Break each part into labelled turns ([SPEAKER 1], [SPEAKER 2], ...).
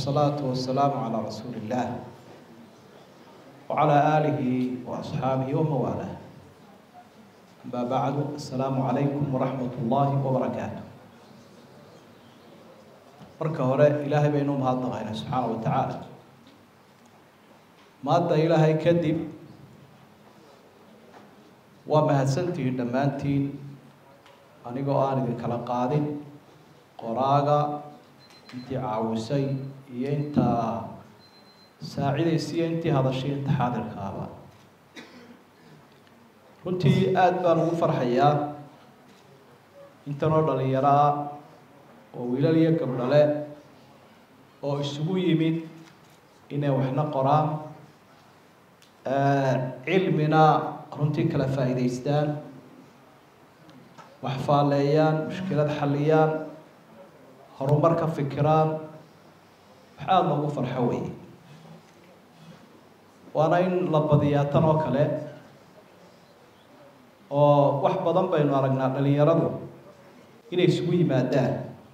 [SPEAKER 1] والصلاة والسلام على رسول الله وعلى آله وأصحابه وموالاه أما بعد السلام عليكم ورحمة الله وبركاته marka hore ilaahay baynu mahadnaqaynaa subxaana wa tacaala maadda ilaahay kadib waa mahadsantihiin dhammaantiin anigoo aan idin kala qaadin qoraaga intii caawisay iyo intaa saacidaysay iyo intii hadashay inta xaadirkaaba runtii aada baan ugu farxayaa intanoo dhalinyaro ah oo wiilal iyo gabdhale oo isugu yimid inay waxna qoraan cilmina runtii kala faa'iidaystaan wax faaleeyaan mushkilad xalliyaan horumar ka fikiraan wax aada loogu farxo weeye waana in la badiyaa tan oo kale oo wax badan baynu aragnaa dhalinyaradu inay isugu yimaadaan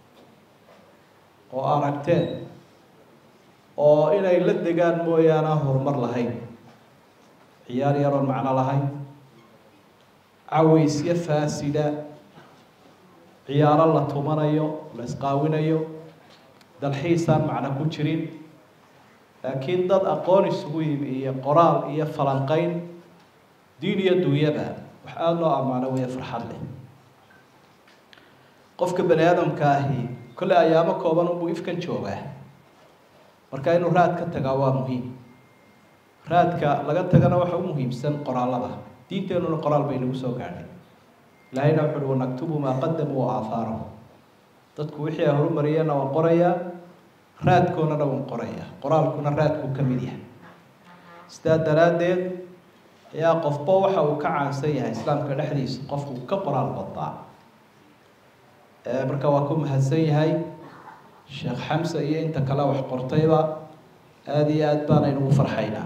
[SPEAKER 1] oo aragteen oo inay la degaan mooyaane aan horumar lahayn ciyaar yaroon macno lahayn cawaysyo faasida ciyaaro la tumanayo la isqaawinayo dalxiisaan macno ku jirin laakiin dad aqoon isugu yimi iyo qoraal iyo falanqeyn diin iyo dunyaba wax aada loo ammaano weeye farxad leh qofka bani aadamka ahi kolle ayaamo kooban unbuu ifkan joogaa marka inuu raad ka tagaa waa muhiim raadka laga tagana waxa u muhiimsan qoraalada diinteenuna qoraal bay nagu soo gaadhay ilaahayna wuxu uhi wanaktubu maa qadamuu wa aahaarahum dadku wixii ay horumariyeenna waan qorayaa raadkoonana waan qorayaa qoraalkuna raadkuu ka mid yahay sidaa daraaddeed ayaa qofba waxa uu ka caansan yahay islaamka dhexdiisa qofku ka qoraal badnaa marka waa ku mahadsan yahay sheekh xamse iyo inta kale wax qortayba aada iyo aada baanaynu u farxaynaa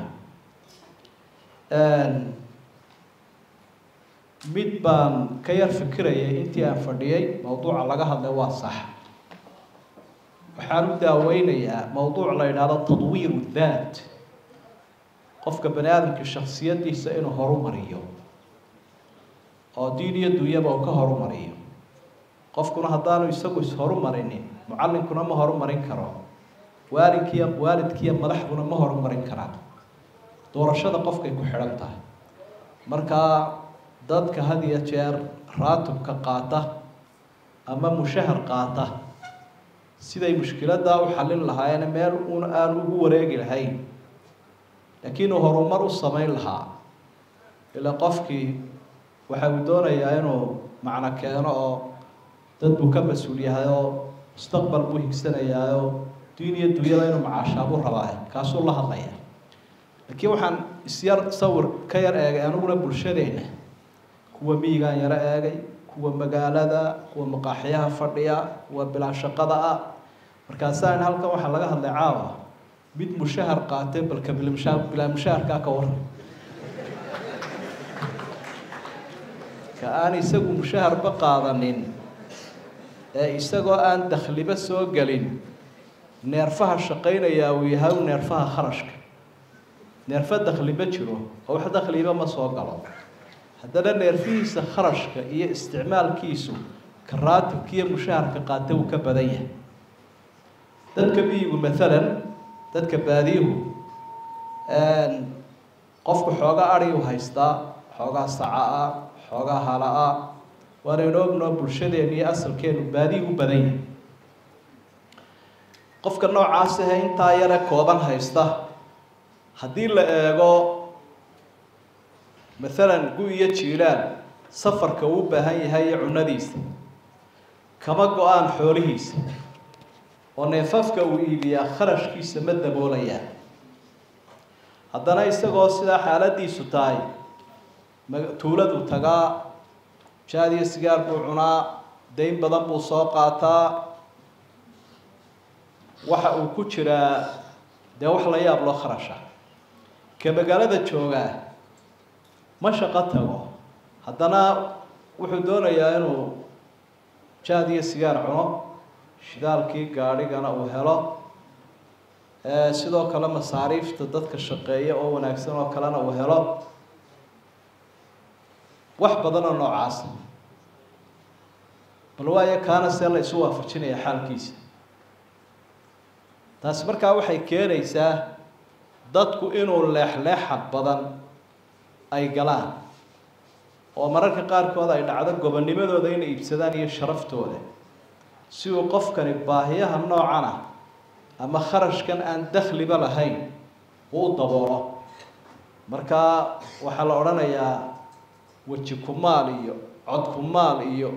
[SPEAKER 1] mid baan ka yar fikirayay intii aan fadhiyay mawduuca laga hadlay waa sax waxaan u daaweynayaa mawduuc la yidhaahdo tadwiiru daat qofka bani aadamka shaksiyadiisa inuu horumariyo oo diin iyo dunyaba uu ka horumariyo qofkuna haddaanu isagu is-horumarinin mucallinkuna ma horumarin karo waalidkiiyo waalidkiiyo madaxduna ma horumarin karaan doorashada qofkay ku xidhan tahay markaa dadka had iyo jeer raatibka qaata ama mushahar qaata siday mushkiladaa u xallin lahaayeen meel un aan ugu wareegi lahayn laakiin uu horumar u samayn lahaa ilaa qofkii waxa uu doonayaa inuu macno keeno oo dad buu ka mas-uul yahay oo mustaqbal buu higsanayaayoo diin iyo dunyada inuu macaashaabuu rabaa kaasuu la hadlaya laakiin waxaan isyar sawir ka yar eegay aniguna bulshadeena kuwa miyigaan yaro eegay kuwa magaalada kuwa maqaaxyaha fadhiya kuwa bilaa shaqada ah markaasaan halkan waxaa laga hadlay caawa mid mushahar qaatay balka bilmsha bilaa mushaharkaa ka waran ka aan isagu mushaharba qaadanin ee isagoo aan dakhliba soo gelin neerfaha shaqaynayaa uu yahay neerfaha kharashka neerfa dakhliba jiro oo wax dakhliba ma soo galo haddana neerfihiisa kharashka iyo isticmaalkiisu ka raatibka iyo mushaharka qaata uu ka badan yahay dadka miyigu maalan dadka baadiyuhu qofku xoogaa adhiu haystaa xoogaa saca ah xoogaa hala ah waanaynu ognoo bulshadeenu iyo asalkeenu baadiyi u badan yahay qofka noocaas ahe intaa yare kooban haysta haddii la eego maalan gu iyo jiilaan safarka uu u baahan yahay iyo cunadiisa kama go-aan xoolihiisa oo neefafka uu iibiyaa kharashkiisa ma daboolayaa haddana isagoo sidaa xaaladiisu tahay tuuladu tagaa jaad iyo sigaar buu cunaa dayn badan buu soo qaataa waxa uu ku jiraa dee wax la yaab loo kharasha ka magaalada joogaa ma shaqo tago haddana wuxuu doonayaa inuu jaad iyo sigaar cuno shidaalkii gaadhigana uu helo sidoo kale masaariifta dadka shaqeeya oo wanaagsan oo kalena uu helo wax badan oo noocaasa bal waayo kaana see la isu waafajinaya xaalkiisa taasi markaa waxay keenaysaa dadku inuu leexleexad badan ay galaan oo mararka qaarkood ay dhacdo gobonnimadooda inay iibsadaan iyo sharaftooda si uu qofkani baahiyaha noocan ah ama kharashkan aan dakhliba lahayn uu u daboolo markaa waxaa la odhanayaa weji kumaal iyo cod kumaal iyo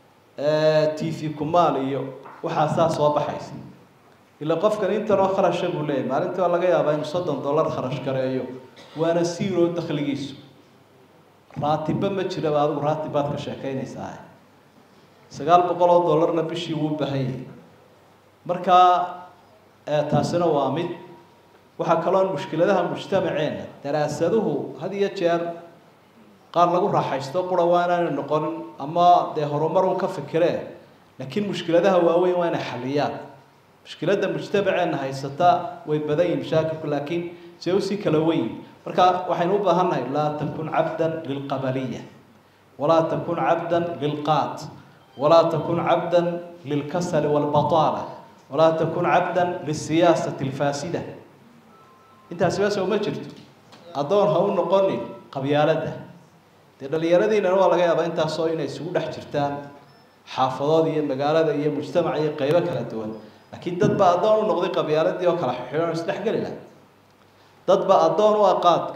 [SPEAKER 1] t v kumaal iyo waxaasaa soo baxaysa ila qofkan intanoo kharasha buu leeyahy maalintii waa laga yaabaa inuu soddon dollar kharash gareeyo waana siiroo dakhligiisu raatibba ma jiraba adigu raatib baad ka sheekeynaysaa sagaal boqol oo dollarna bishii wuu baahan yahay markaa taasina waa mid waxaa kaloo mushkiladaha mujtamaceena daraasaduhu had iyo jeer qaar lagu raaxaysto qura waa inaanu noqonin ama dee horumar un ka fikiree laakiin mushkiladaha waaweyn waa inay xaliyaan mushkiladda mujtamaceena haysata way badan yihin mashaakilku laakiin see usii kala weyn marka waxaynu u baahannahay laa takun cabdan lilqabaliya walaa takun cabdan lilqaat walaa takun cabdan lilkasali walbataala walaa takun cabdan lisiyaasati alfaasida intaasiba soo ma jirto addoon ha u noqonin qabyaaladda dee dhalinyaradiinana waa laga yaabaa intaasoo inay isugu dhex jirtaan xaafadood iyo magaalada iyo mujtamac iyo qeybo kala duwan laakiin dad baa addoon u noqday qabyaaladii oo kala xidhan oo isdhexgeli laha dad baa addoon u ah qaadka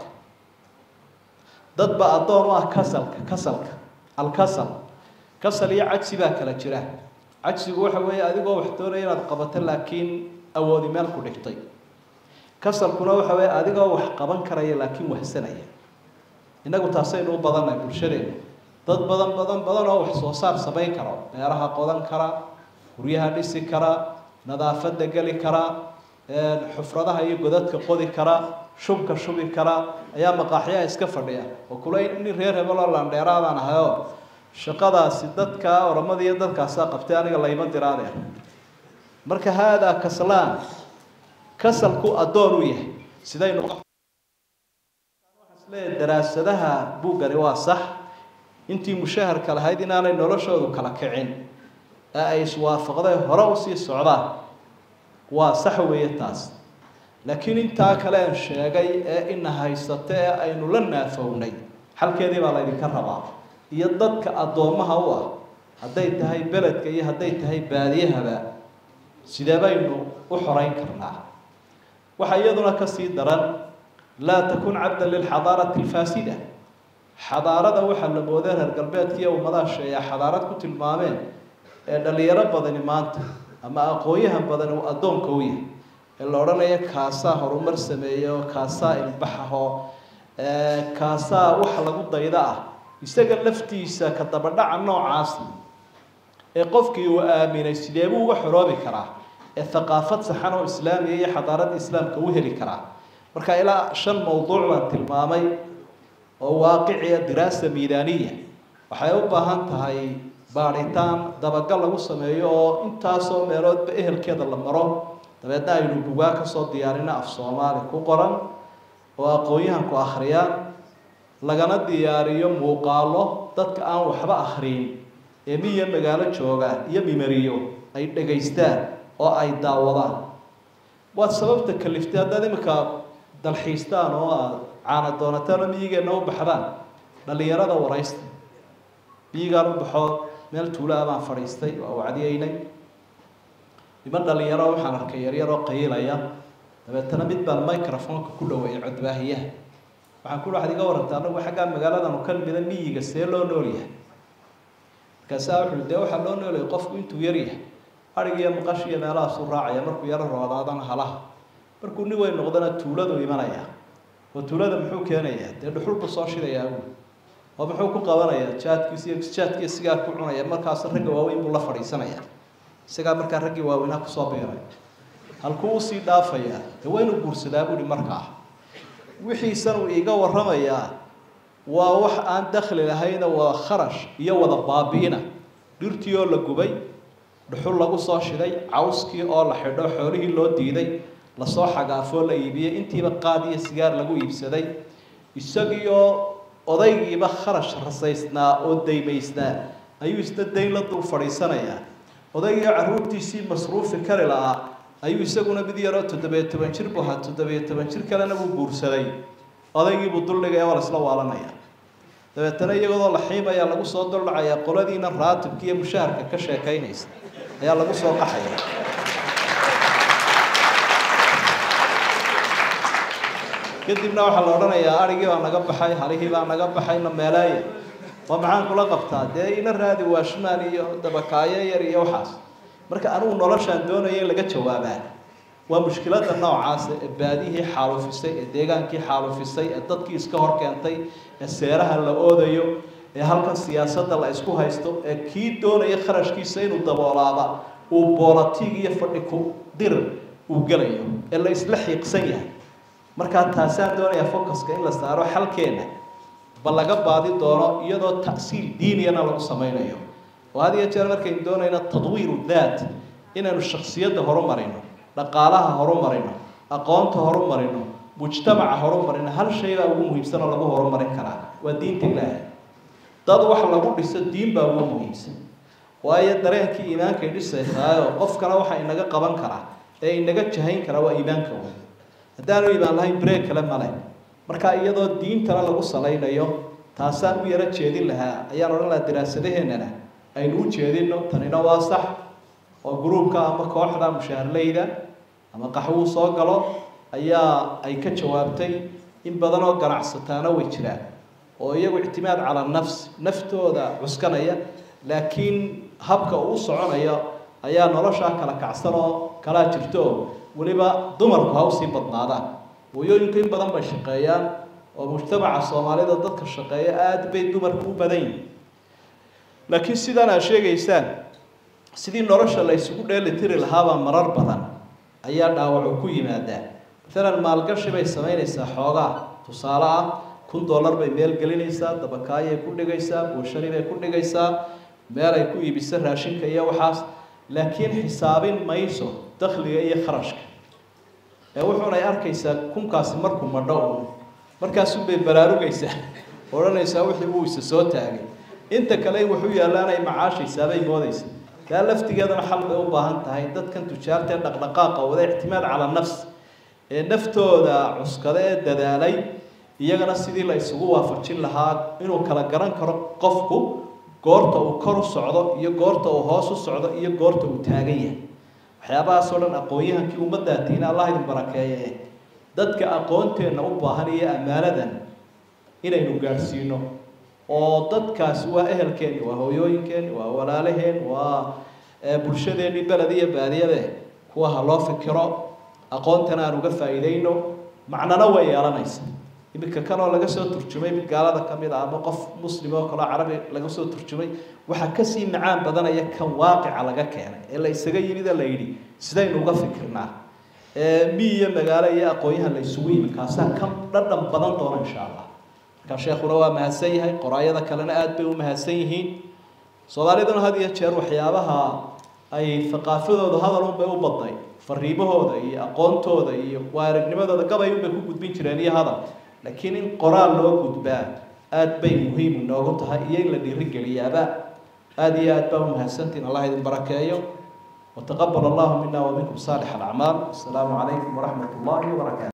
[SPEAKER 1] dad baa addoon u ah kasalka kasalka alkasal kasal iyo cajsi baa kala jira cajsigu waxa weeye adigoo wax doonaya inaad qabato laakiin awoodi meel ku dhigtay kasalkuna waxa weeye adigoo wax qaban karaya laakiin wahsanaya innagu taasaynu u badannahay bulshadeenu dad badan badan badan oo wax soo saar samayn karo beeraha qodan kara guryaha dhisi kara nadaafadda geli kara xufradaha iyo godadka qodi kara shubka shubi kara ayaa maqaaxyaha iska fadhiya oo kula nin reer hebel oo landheeraadaan ahayoo shaqadaasi dadka oramada iyo dadkaasaa qabtay aniga layma diraadeen marka haadaa kaslaan kasalku addoon u yahay sidaynu le daraasadaha buuggani waa sax intii mushaharka lahayd inaanay noloshoodu kala kicin ee ay iswaafaqdeen hore usii socdaan waa sax weeye taas laakiin intaa kale aan sheegay ee ina haysata ee aynu la naafownay xalkeedii baa laydinka rabaa iyo dadka addoommaha u ah hadday tahay beledka iyo hadday tahay baadiyahaba sidee baynu u xoreyn karnaa waxaa iyaduna kasii daran laa takun cabdan lilxadaarati alfaasida xadaarada waxaa la mooday reer galbeedka iyo ummadaha sheeyaa xadaarad ku tilmaameen ee dhalinyaro badani maanta ama aqoon-yahan badani uu addoonka u yahay ee la odhanayo kaasaa horumar sameeyo kaasaa ilbaxaho kaasaa wax lagu dayda ah isaga laftiisa ka dabadhaca noocaasi ee qofkii uu aaminay sidee buu uga xoroobi karaa ee thaqaafad saxan oo islaamiya iyo xadaaradda islaamka u heli karaa marka ilaa shan mawduuc baan tilmaamay oo waaqiciya diraasa miidaaniya waxay u baahan tahay baadhitaan dabagal lagu sameeyo oo intaasoo meeloodba ehelkeeda la maro dabeedna aynu bugaa kasoo diyaarino af soomaali ku qoran oo aqoon-yahanku akhriyaan lagana diyaariyo muuqaalo dadka aan waxba akhriyin ee miya magaalo jooga iyo mimariyo ay dhegaystaan oo ay daawadaan waad sababta kaliftay haddaad iminka dalxiistaan oo aad caana doonataan oo miyigeenna u baxdaan dhalinyarada waraysta miyigaan u baxo meel tuulaa baan fadhiistay waa wacdiyeynay niman dhalinyaro waxaan arkay yaryaroo qayiilaya dabeetana mid baan microfonka ku dhaweeyay codbaahiyaha waxaan ku waxaad iga warantay anagu xaggaa magaaladanu ka mida miyiga see loo nool yahay markaasaa wuxuu dee waxaa loo noolyahay qofku intuu yar yahay adhig iyo maqash iyo meelahaasuu raacaya markuu yaro roodaadana halaha markuu nin weyn noqdana tuuladu imanaya oo tuulada muxuu keenayaa dee dhuxul buu soo shidayaa uu oo muxuu ku qabanayaa jaadkiis iyo jaadkiiyo sigaar ku cunaya markaas ragga waaweyn buu la fadhiisanaya isagaa markaa raggii waaweynaa kusoo biiray halkuu usii dhaafayaa dee waa inuu guursadaa buuhi markaa wixiisan uu iiga warramayaa waa wax aan dakli lahayna waa kharash iyo wada baabi'ina dhirtii oo la gubay dhuxul lagu soo shiday cawskii oo la xidho xoolihii loo diiday lasoo xagaafoo la iibiyey intiiba qaad iyo sigaar lagu iibsaday isagiioo odaygiiba kharash rasaysnaa oo daymaysnaa ayuu isna dayn la dul fadhiisanayaa odaygiio carruurtiisii masruufi kari lahaa ayuu isaguna mid yaroo toddobiyo toban jir bu ahaa toddobiyo toban jir kalena wuu guursaday odaygiibuu duldhigaya waa la isla waalanaya dabeetana iyagoodoo la xiimayaa lagu soo duldhacayaa qoladiina raatibka iyo mushaharka ka sheekaynaysa ayaa lagu soo qaxaya kadibna waxaa la odhanayaa arigii baa naga baxay halihii baa naga baxay na meelaaya waa maxaan kula qabtaa dee ina raadi waashmaan iyo dabakaayo yar iyo waxaas marka anigu noloshaan doonaya in laga jawaabaa waa mushkilada noocaas ee baadihii xaalufisay ee deegaankii xaalufisay ee dadkii iska hor keentay ee seeraha la oodayo ee halkan siyaasadda la isku haysto ee kii doonaya kharashkiisa inuu daboolaaba uu boolatiig iyo fadhi ku dir uu gelayo ee la isla xiiqsan yahay markaa taasaan doonayaa focuska in la saaro xalkeena ba laga baadi doono iyadoo ta'siil diiniyana lagu sameynayo oo had iyo jeer markaynu doonayno tadwiiru daat inaynu shaksiyadda horumarino dhaqaalaha horumarino aqoonta horumarino mujtamaca horumarino hal shay baa ugu muhiimsan oo lagu horumarin karaa waa diinta ilaahay dad wax lagu dhiso diin baa ugu muhiimsan waayo dareenkii iimaankay dhisaysaayoo qofkana waxa inaga qaban karaa ee inaga jahayn karaa waa iimaanka wey haddaanu iimaan lahayn breeg kale male marka iyadoo diintana lagu salaynayo taasaan u yaro jeedin lahaa ayaan odhan lahaa daraasadaheennana aynu u jeedino tanina waa sax oo gruubka ama kooxda mushaharleyda ama qaxwuu soo galo ayaa ay ka jawaabtay in badan oo ganacsataana way jiraan oo iyagu ictimaad calaa nafs naftooda cuskanaya laakiin habka uu soconayo ayaa noloshaa kala kacsan oo kalaa jirto oo weliba dumarku ha usii badnaadaan hooyooyinku in badan bay shaqeeyaan oo mujtamaca soomaalida dadka shaqeeya aada bay dumarku u badan yihin laakiin sidaan aad sheegaysaan sidii nolosha la isugu dheeli tiri lahaabaa marar badan ayaa dhaawacu ku yimaadaa maalan maalgashi bay samaynaysaa xoogaa tusaale ah kun dollar bay meel gelinaysaa dabakaayay ku dhigaysaa buushari bay ku dhigaysaa meel ay ku iibiso raashinka iyo waxaas laakiin xisaabin mayso dakhliga iyo kharashka ee wuxuunay arkaysaa kunkaasi markuu madho un markaasunbay baraarugaysaa odhanaysaa wixii uu isa soo taagay inta kale in waxu yaallaanay macaashaysaabay moodaysa taa laftigeedana xal bay u baahan tahay dadkan tujaarta ee dhaqdhaqaaqa wada ictimaad calaa nafs ee naftooda cuskada ee dadaalay iyagana sidii la isugu waafajin lahaa inuu kala garan karo qofku goorta uu kor u socdo iyo goorta uu hoos u socdo iyo goorta uu taagan yahay waxyaabahaasoo dhan aqoon-yahankii ummaddaatiina allah idin barakeeye dadka aqoonteenna u baahan iyo ammaanadan inaynu gaadhsiino oo dadkaasi waa ehelkeeni waa hooyooyinkeeni waa walaalaheen waa bulshadeennii beled iyo baadiyade kuwa ha loo fikiro aqoontana aan uga faa'iideyno macnana way yeelanaysa iminka kanoo laga soo turjumay mid gaalada ka mid a ama qof muslim oo kaleo carabi laga soo turjumay waxaa kasii macaan badanaya kan waaqica laga keenay ee la isaga yimid la yidhi sidaynu uga fikirnaa mi iyo magaalo iyo aqoon-yahan la isugu yimi kaasaa ka dhadhan badan doona insha allah markaa sheekuna waa mahadsan yahay qoraayada kalena aada bay u mahadsan yihiin soomaaliduna had iyo jeer waxyaabaha ay thaqaafadooda hadal unbay u badnay fariimahooda iyo aqoontooda iyo waaragnimadooda gabay unbay ku gudbin jireen iyo hadal laakiin in qoraal loo gudbaa aada bay muhiim inoogu tahay iyo in la dhiirigeliyaaba aada iyo aad baa umahadsantiin allah idin barakeeyo wataqabal allahu mina waminkum saalix alacmaal asalaamu calaykum waraxmat ullahi wabarakaatu